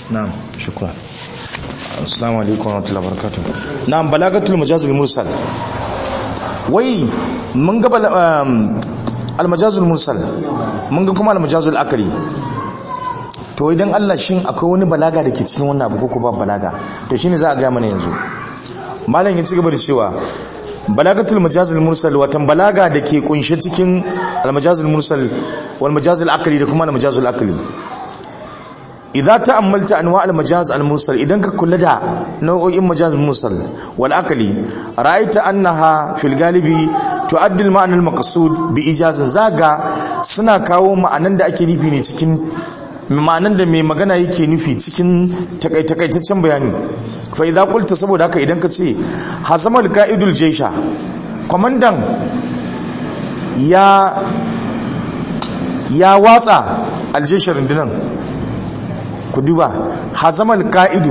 na'am shukran assalamu alaikum wa rahmatullahi wa barakatuh na'am balagatul majazul mursal wai mun ga al-majazul mursal mun ga kuma al-majazul akali to idan Allah shin akwai wani balaga da ke cikin wannan abu ko ba balaga to shine za a ga mana yanzu malam ya ci gaba da cewa balagatul majazul mursal watan balaga da ke kunshe cikin al-majazul mursal wal majazul akali da kuma al-majazul akali idza ta'ammalta anwa' al-majaz al-mursal idan ka kula da nau'o'in majaz mursal wal akali ra'aita annaha fil galibi tu'addi al-ma'na al-maqsud bi ijazin zaga suna kawo ma'anan da ake nufi ne cikin ma'anan da mai magana yake nufi cikin takaitaccen bayani fa idza qulta saboda haka idan ka ce hazama al-qa'idul jaysha komandan ya ya watsa al-jaysha rundunan ku duba hazamal ka'idu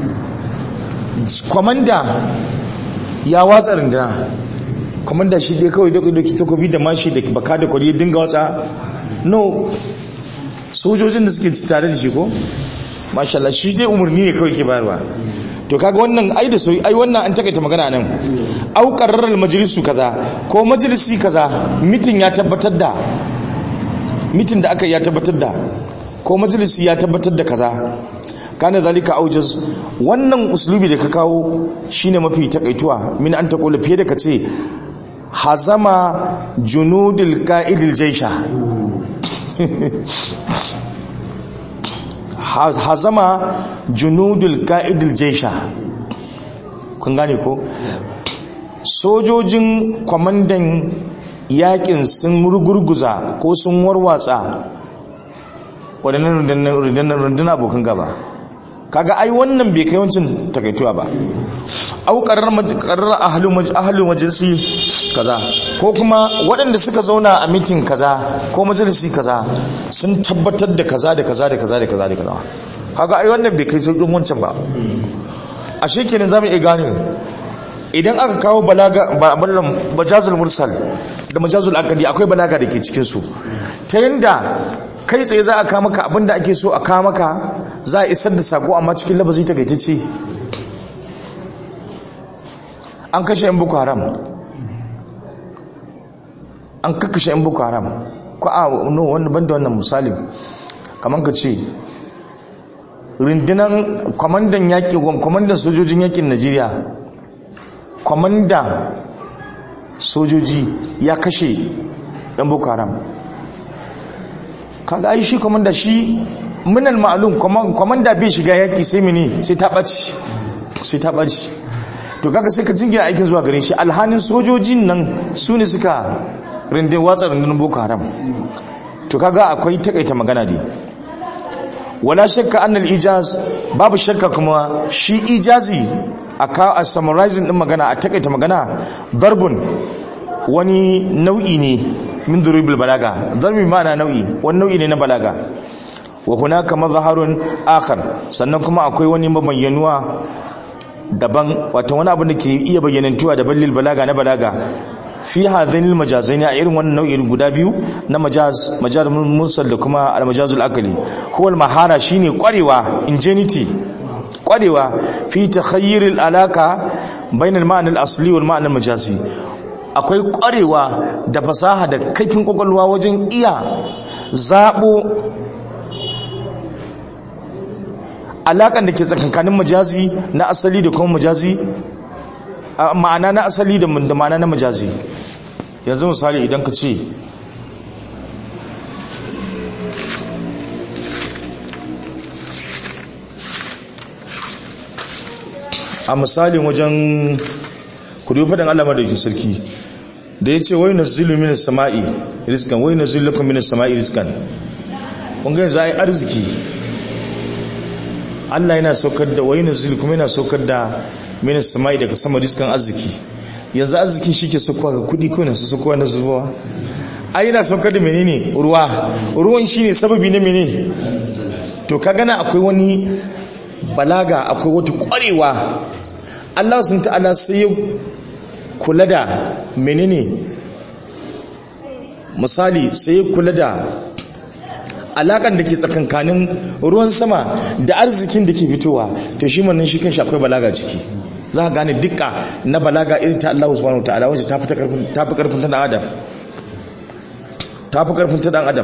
kwamanda ya watsa rindina kwamanda shi dai kawai doki doki takobi da mashi da baka da kwari dinga watsa no sojojin da suke tare da shi ko mashallah shi dai umarni ne kawai ke bayarwa to kaga wannan ai da soyi ai wannan an takaita magana nan au qarraral majlisu kaza ko majalisi kaza mitin ya tabbatar da mitin da aka ya tabbatar da ko majalisi ya tabbatar da kaza kana zalika aujaz wannan uslubi da ka kawo shine mafi takaituwa min an taqula fiye da kace hazama junudul qa'idil jaysha hazama junudul qa'idil jaysha kun gane ko sojojin kwamandan yakin sun rugurguza ko sun warwatsa waɗannan rundunar abokan gaba kaga ai wannan bai kai wancin takaituwa ba au qarar ahlu majalisi kaza ko kuma waɗanda suka zauna a mitin kaza ko majalisi kaza sun tabbatar da kaza da kaza da kaza da kaza da kaza kaga ai wannan bai kai sauƙin wancan ba a shekenan zamu iya gane idan aka kawo balaga majazul mursal da majazul akadi akwai balaga da ke cikin su ta yanda kai tsaye za a kama maka abinda ake so a kama maka za a isar da sako amma cikin labazi ta gaitacce an kashe yan boko haram an kakashe yan boko haram ko a no wanda banda wannan misali kamar ka ce rundunan kwamandan yaƙi kwamandan sojojin yaƙin najeriya kwamandan sojoji ya kashe yan boko haram kaga ai shi komanda shi minal ma'lum komanda bai shiga yaki sai mene sai ta baci sai ta baci to kaga sai ka jingina aikin zuwa gare shi alhanin sojojin nan su ne suka rinde watsa rundunar boko haram to kaga akwai takaita magana dai wala shakka annal ijaz babu shakka kuma shi ijazi a a summarizing din magana a takaita magana darbun wani nau'i ne min duribul balaga darbi ma'ana nau'i wani nau'i ne na balaga wa hunaka mazharun akhar sannan kuma akwai wani mabayyanuwa daban wato wani abu da ke iya bayyanantuwa da ballil balaga na balaga fi hadhainil majazaini a irin wannan nau'in guda biyu na majaz majaz mursal da kuma al majazul akali huwa al mahara shine kwarewa ingenuity kwarewa fi takhayyir al alaka bainal ma'na al asli wal ma'na al majazi akwai kwarewa da fasaha da kaifin kwakwalwa wajen iya zaɓo alaƙar da ke tsakankanin majazi na asali da kuma majazi ma'ana na asali da ma'ana na majazi yanzu misali idan ka ce a misalin wajen kudu faɗin allama da sarki da ya ce wai na zilu mini sama'i riskan wai na zilu kuma mini sama'i riskan ƙunga yanzu a yi arziki allah yana saukar da wai na zilu kuma yana saukar da mini sama'i daga sama riskan arziki yanzu arzikin shi ke saukowa ga kudi ko na su saukowa na zubawa ai yana saukar da menene ruwa ruwan shi ne sababi na menene to ka gana akwai wani balaga akwai wata kwarewa allah sun ta'ala sai ya kula da menene misali sai ya kula da alakan da ke tsakankanin ruwan sama da arzikin da ke fitowa to shi wannan shi kan akwai balaga ciki za ka gane dukka na balaga irin ta Allah subhanahu wataala wacce ta fi karfin ta fi karfin ta dan adam ta fi karfin ta dan adam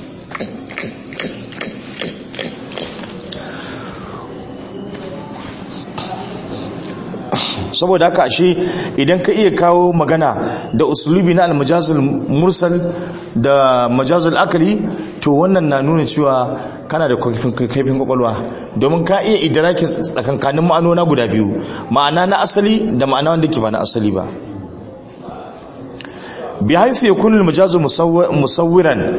saboda haka ashe idan ka iya kawo magana da usulubi na almajazul mursal da majazul akali to wannan na nuna cewa kana da kaifin kwakwalwa domin ka iya idraki tsakankanin ma'anona guda biyu ma'ana na asali da ma'ana wanda ke ba na asali ba bi haifu ya kunu majazu musawwiran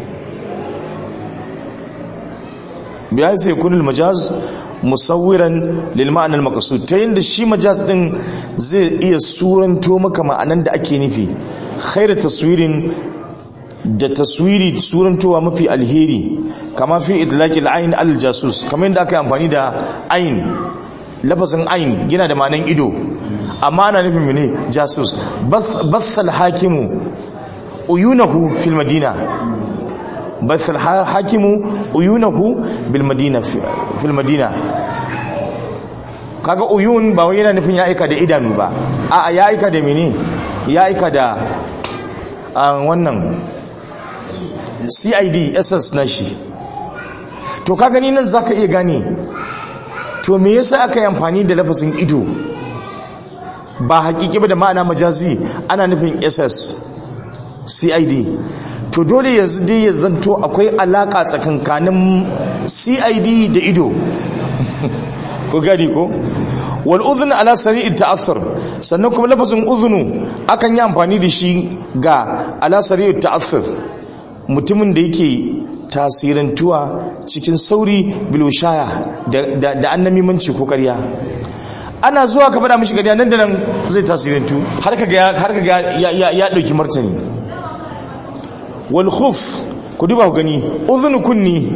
bi haifu ya kunu majaz musawwiran lil ma'anar maqsud ta yanda shi majaz din zai iya suranto maka ma'anan da ake nufi khairu taswirin da taswiri surantowa mafi alheri kama fi idlaqil ayn al jasus kamar yadda aka yi amfani da ayn lafazin ayn yana da ma'anan ido amma ana nufin mene jasus basal hakimu uyunahu fil madina بث الحاكم عيونه بالمدينه في المدينه kaga uyun ba wai yana nufin ya aika da idanu ba a ya aika da mene ya aika da wannan CID SS na shi to ka gani nan zaka iya gane to me yasa aka yi amfani da lafazin ido ba hakiki ba da ma'ana majazi ana nufin SS CID to dole yanzu dai ya zanto akwai alaka tsakankanin cid da ido ko gani ko wal udhun ala sari'i ta'assur sannan kuma lafazin udhunu akan yi amfani da shi ga ala sari'i ta'assur mutumin da yake tasirantuwa cikin sauri bilwishaya da da annamimanci ko ƙarya ana zuwa ka faɗa mishi ƙarya nan da nan zai tasirantu har ka ga har ka ga ya ya dauki martani wal khuf ku duba ku gani uzunu kunni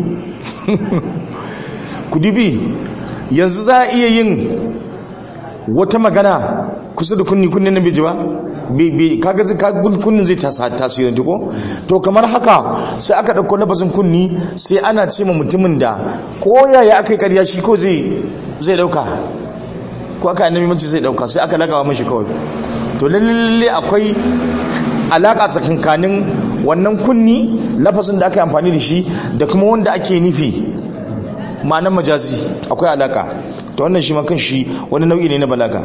ku dubi yanzu za a iya yin wata magana kusa da kunni kunnin na biji ba kaga zai kunnin zai tasirantu ko to kamar haka sai aka ɗauko labasin kunni sai ana ce ma mutumin da ko yaya aka yi karya shi ko zai ɗauka ko aka yi namimanci zai ɗauka sai aka lagawa mashi kawai to lalle akwai alaƙa tsakankanin wannan kunni lafasin da aka yi amfani da shi da kuma wanda ake nufi ma'anar majazi akwai alaka to wannan shi makan shi wani nau'i ne na balaga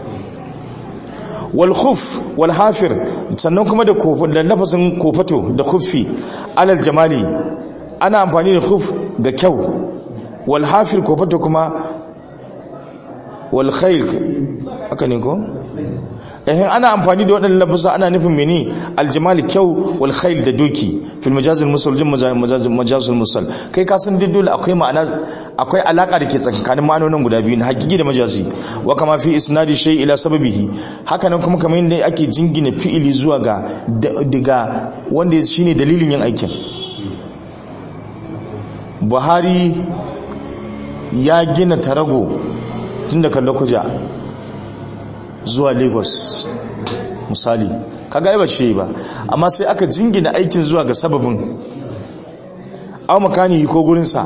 wal khuf wal hafir sannan kuma da da lafasin kofato da khuffi alal jamali ana amfani da khuf ga kyau wal hafir kofato kuma wal khayl aka ne ko eh ana amfani da waɗannan lafusa ana nufin mene aljamali kyau wal khayl da doki fil majaz al musal jin majaz al musal kai ka san duk dole akwai ma'ana akwai alaka da ke tsakanin ma'anonin guda biyu na hakiki da majazi wa kama fi isnadi shay ila sababihi haka nan kuma kamar yadda ake jingina fi'ili zuwa ga daga wanda shine dalilin yin aikin Buhari ya gina tarago tun da kallon kuja zuwa lagos misali kaga ba shi ba amma sai aka jingina aikin zuwa ga sababin au makani ko gurinsa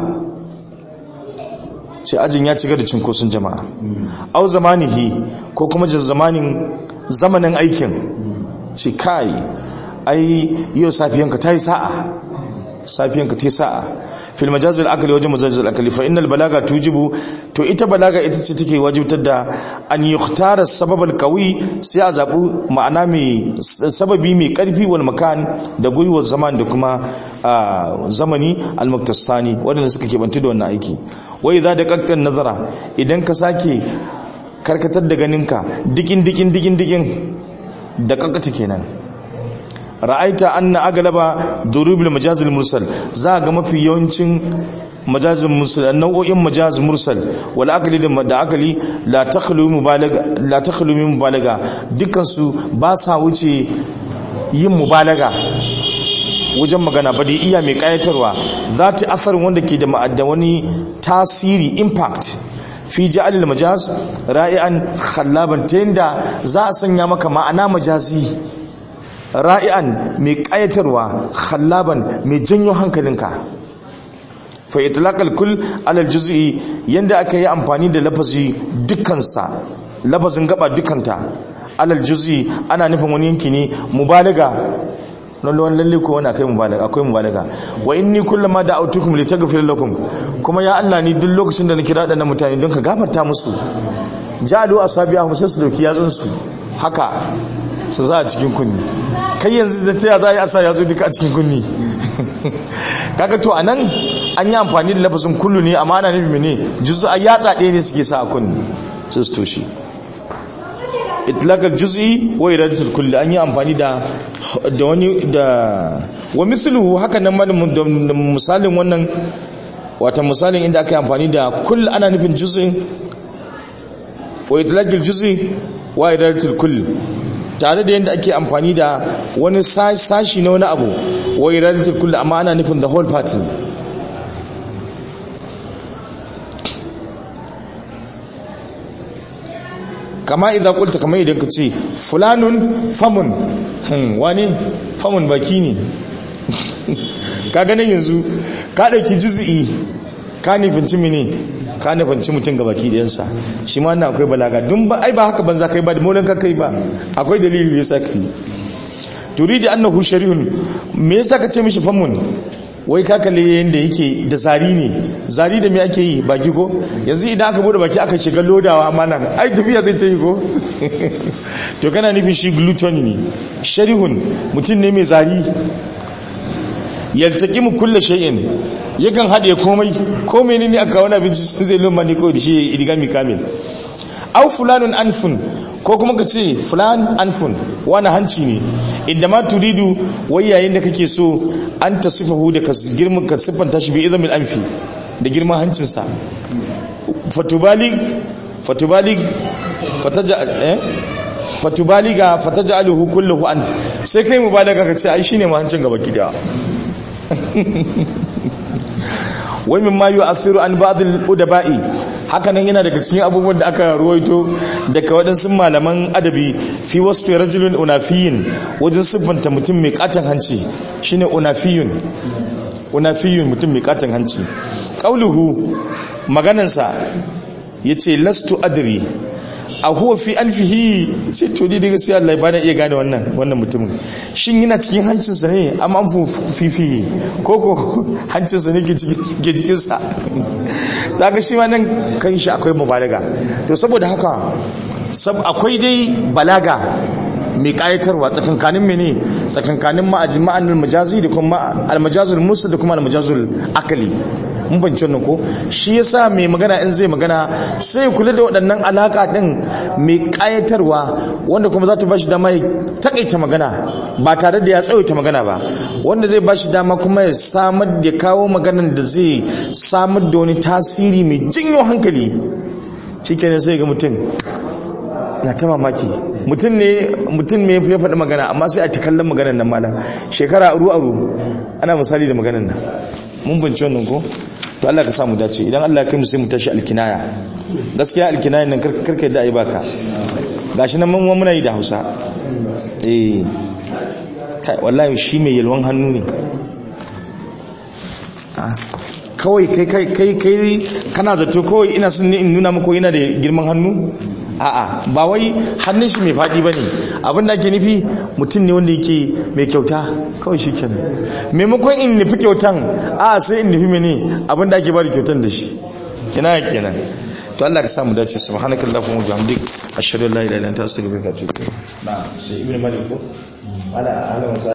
sai ajin ya cika da cinkoson jama'a au zamanihi ko kuma zamanin zamanin aikin ce kai ai yau safiyanka ta yi sa'a safiyanka ta yi sa'a fil majazil akali wajen majazil akali fa innal balaga tujibu to ita balaga ita ce take wajibtar da an yukhtara sababal qawi sai a zabu ma'ana mai sababi mai karfi wal makan da gwiwar zaman da kuma zamani al muktasani wadanda suka kebantu da wannan aiki wai za da kakkan nazara idan ka sake karkatar da ganinka dikin dikin dikin dikin da kakkata kenan ra'aita anna aglaba durubul majazil mursal za ga mafi yawancin majazil mursal nau'o'in majaz mursal wal aqli da aqli la takhlu mubalaga la takhlu min mubalaga dukkan su ba sa wuce yin mubalaga wajen magana ba da iya mai kayatarwa za ta asarin wanda ke da ma'adda wani tasiri impact fi ja'alil majaz ra'ian khallaban ta yanda za a sanya maka ma'ana majazi ra'ian mai ƙayatarwa khallaban mai janyo hankalinka fa itlaqal kull alal juz'i yanda aka yi amfani da lafazi dukkansa lafazin gaba dukkanta alal juz'i ana nufin wani yanki ne mubalaga lalle lalle ko wani akai mubalaga akwai mubalaga wa inni kullama da'awtukum litaghfir lakum kuma ya Allah ni duk lokacin da na kira da mutane don ka gafarta musu ja'alu asabi'ahum sai su dauki yatsun su haka su za a cikin kunni kai yanzu da ta za a yi asa yatsu duka a cikin kunni kaga to anan an yi amfani da lafazin kullu ne amma ana nufi ne juzu a yatsa ɗaya ne suke sa a kunni su su toshe itlaqal juz'i wa iradatul kulli an yi amfani da da wani da wa misluhu haka nan ma da misalin wannan wata misalin inda aka yi amfani da kull ana nufin juz'in wa itlaqal juz'i wa iradatul kulli tare da yadda ake amfani da wani sashi na wani abu wa iradatul kulli amma ana nufin the whole party kama idan kulta kama idan ka ce fulanun famun wani famun baki ne ka ganin yanzu ka ɗauki juzi'i ka nufinci mini ka nufinci mutum ga baki ɗayansa shi ma na akwai balaga don ba ai ba haka banza kai ba da molin ka kai ba akwai dalili da yasa kai turidi annahu shari'un me yasa ka ce mishi famun wai ka kalle yanda yake da zari ne zari da me ake yi baki ko yanzu idan aka bude baki aka shiga lodawa amma nan ai tafiya zai ta yi ko to kana nufin shi gluten ne sharihun mutum ne mai zari yaltaqimu kullu shay'in yakan hade komai komai ne aka wani abinci zai lumma ne kawai da shi idigami kamil aw fulanun anfun ko kuma ka ce fulan anfun wani hanci ne inda ma turidu wai yayin da kake so an ta sifahu da ka girman ka siffanta shi bi izamin anfi da girman hancinsa fatubalig fatubalig fataja eh fatubaliga fataj'aluhu kulluhu anf sai kai mubalaga ka ce ai shine ma hancin gaba gida wai min ma yu'athiru an ba'd al-udaba'i hakanan yana daga cikin abubuwan da aka ruwaito daga waɗansu malaman adabi fi wasfi rajulun unafiyin wajen siffanta mutum mai katon hanci shine unafiyun unafiyun mutum mai katon hanci qauluhu maganansa yace lastu adri a huwa fi anfihi ce to ni daga sai Allah ba na iya gane wannan wannan mutumin shin yana cikin hancinsa ne amma an fifi ko ko hancinsa ne ke jikin sa zaka shi ma nan kan shi akwai mubalaga to saboda haka sab akwai dai balaga mai kayatarwa tsakankanin mene tsakankanin ma'ajma'an majazi da kuma al-majazul musa da kuma al-majazul akali mun banci wannan ko shi yasa mai magana in zai magana sai kula da waɗannan alaka din mai kayatarwa wanda kuma za ta bashi dama ya takaita magana ba tare da ya tsawaita magana ba wanda zai bashi dama kuma ya samar da kawo maganan da zai samar da wani tasiri mai jinyo hankali shikenan sai ga mutum na ta mamaki mutum ne mutum ne ya faɗi magana amma sai a ta kallon maganan nan malam shekara aru aru ana misali da maganan nan mun bince wannan ko to Allah ka samu dace idan Allah ya kai mu sai mu tashi alkinaya gaskiya alkinaya nan karka yadda ai baka gashi nan mun muna yi da Hausa eh kai wallahi shi mai yalwan hannu ne kawai kai kai kai kai kana zato kawai ina son ne in nuna maka yana da girman hannu a'a ba wai hannun shi mai faɗi ba ne abin da ake nufi mutum ne wanda yake mai kyauta kawai shi kenan maimakon in nufi kyautan a sai in nufi mene abin da ake ba da kyautan da shi kina kenan to Allah ka sa mu dace subhanaka allahumma wa bihamdik ashhadu an la ilaha illa anta astaghfiruka wa atubu ilayk na sai ibnu malik ko ala ala